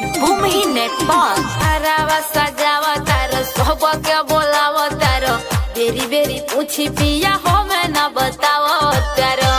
भूमि नेट पर हरावा सजावा तारो सब के बोलावा तारो बेरी बेरी पूछी पिया हो मैं न बतावा तारो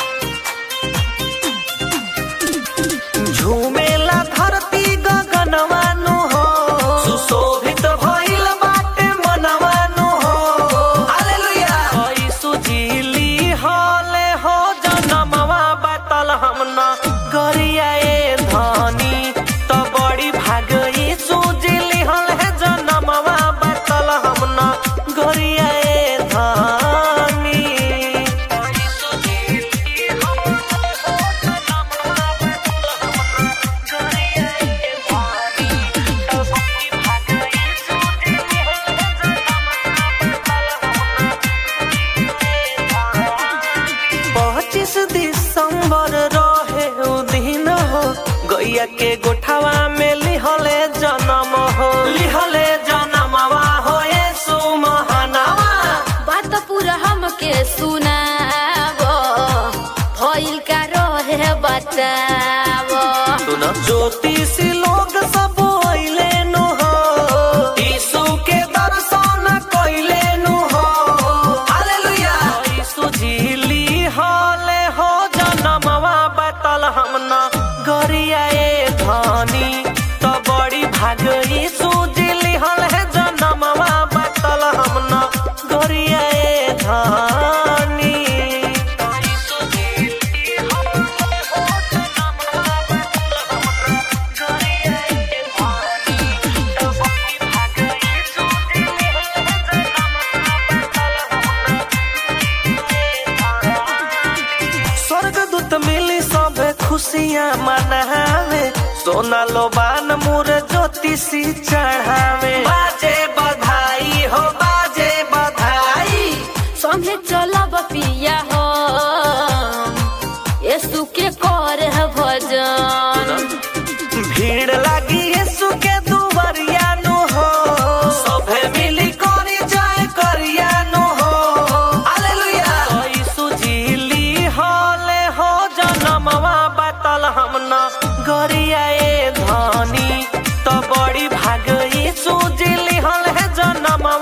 झूमेला धरती गगनवानु हो सुशोभित भइल बाटे मनवानु हो हालेलुया हई सुजीली हले हो जनमवा बातल हमना गरिया ए धनी त बड़ी भागई सुजीली हल है जनमवा बातल हमना गरिया ए धनी हई सुजीली पच्चीस दिसंबर रहे उ दिन हो गैया के गोठावा में लिहले जन्म हो लिहले जन्मवा हो येसु महानवा बात पूरा हमके सुनावो भइल का रहे बतावो सुन ज्योतिषी लोग सब अइले नु हो यीशु के दर्शन कइले नु हो हालेलुया यीशु झिली हले हो जनमवा बतल हमना गरिया ए धनी त बड़ी भाग यीशु झिली हल है जनमवा बतल हमना गरिया ए धनी यीशु झिली हले हो जनमवा बतल हमना गरिया ए धनी त बड़ी भाग यीशु झिली हल है जनमवा बतल हमना स्वर्गदूत मिली सब खुशियाँ मनावे सोना लोबान मुर ज्योतिषी चढ़ावे बाजे बधाई हो बाजे बधाई संगे चलब पिया हो यीशु के कर भजन भीड़ लगी यीशु के दुवरिया नु हो सभे मिली करी जय करिया नु हो हालेलुया यीशु झिली हले हो जनमवा बतल हमना गरिया ए धनी त बड़ी भाग यीशु झिली हल है जनमवा